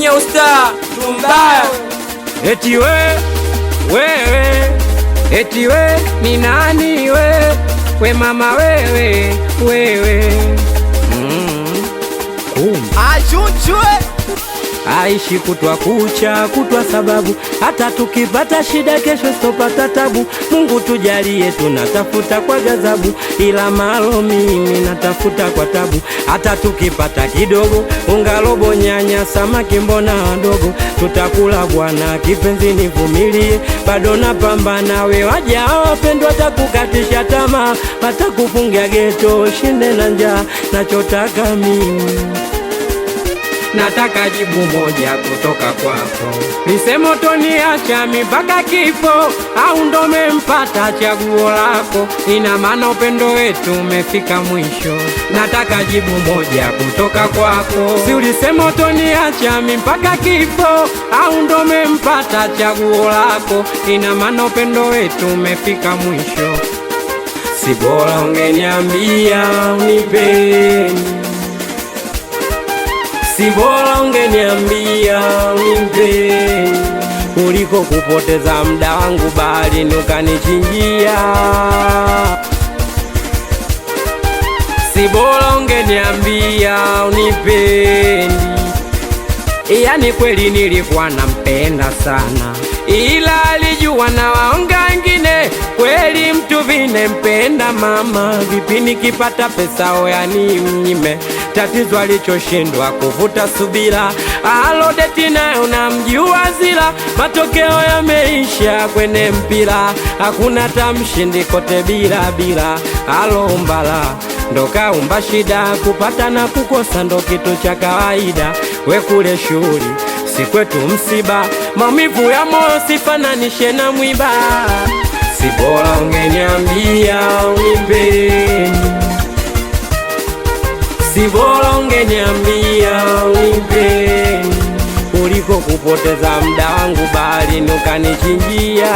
usta tumbaya Eti we wewe, eti we ni nani we, we mama wewe wewe, mm. Kumbe achuchwe aishi kutwa kucha kutwa, sababu hata tukipata shida kesho sitopata tabu. Mungu tujalie, tunatafuta kwa ghadhabu, ila malo mimi natafuta kwa tabu. Hata tukipata kidogo, unga robo, nyanya, samaki, mbona wadogo, tutakula bwana. Kipenzi nivumilie, bado napambana. We waja wapendwa, watakukatisha tamaa, watakufungia geto, shinde na njaa. Nachotaka mimi nataka jibu moja kutoka kwako, lisemo toniacha mpaka kifo au ndo mempata chaguo lako? Ina maana upendo wetu umefika mwisho. Nataka jibu moja kutoka kwako, si ulisema toniacha mpaka kifo au ndo mempata chaguo lako? Ina maana upendo wetu umefika mwisho. Si bora ungeniambia unipeni si bora ungeniambia unimpeni kuliko kupoteza muda wangu baharini ukanichinjia. Si bora ungeniambia unipendi, yani kweli nilikuwa nampenda sana, ila alijua na waonga wengine. Kweli mtu vine mpenda mama, vipi nikipata pesa oyani mnyime tatizo alichoshindwa kuvuta subira, alodeti nayo namjua zila, matokeo yameisha kwenye mpira, hakuna tamshindi kote bila bila, alombala ndo kaumba shida, kupata na kukosa ndo kitu cha kawaida, we kule shughuli si kwetu msiba, maumivu ya moyo sifananishe na mwiba, si bora ungeniambia unimpeni si bora ungeniambia unipeni kuliko kupoteza muda wangu baharini ukanichinjia.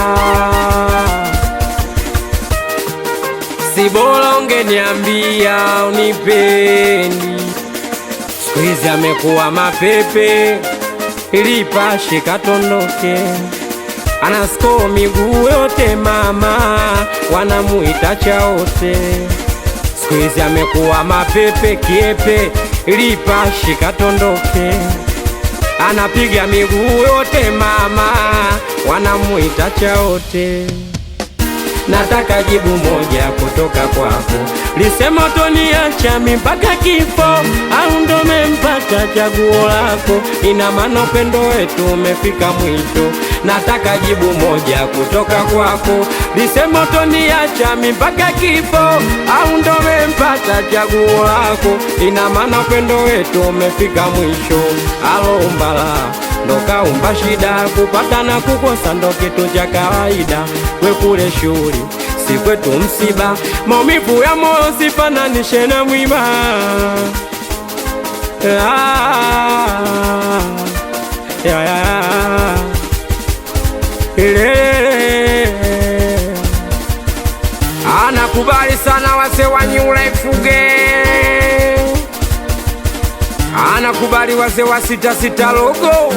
Si bora ungeniambia unipeni. Siku hizi amekuwa mapepe, ilipashe katondoke, anasko miguu yote mama, wanamuita chaote siku hizi amekuwa mapepe kiepe, lipashi katondoke, anapiga miguu yote mama, wanamuita chaote. Nataka jibu moja kutoka kwako, lisema toniacha mpaka kifo au ndo mempata chaguo lako? Ina maana upendo wetu umefika mwisho. Nataka jibu moja kutoka kwako, lisema toniacha mpaka kifo au ndo mempata chaguo lako? Ina maana upendo wetu umefika mwisho. Alombala ndo kaumba shida, kupata na kukosa ndo kitu cha kawaida. We kule shughuli si kwetu msiba, maumivu ya moyo sifananishe na mwiba. Ah, ya, ya, ile. Anakubali sana wase wa New Life Gang, anakubali wase wa sita sita logo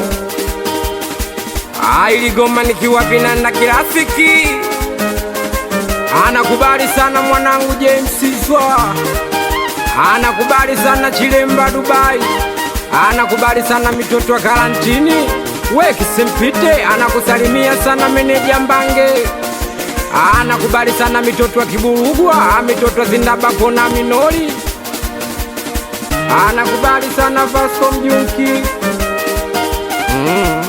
ailigoma nikiwa vinanda kirafiki anakubali sana mwanangu James Zwa, anakubali sana Chilemba Dubai, anakubali sana mitoto wa karantini wekisimpite, anakusalimia sana meneja Mbange, anakubali sana mitoto wa Kiburugwa, mitoto wa Zindabako na Minori, anakubali sana Vasco Mjunki mm.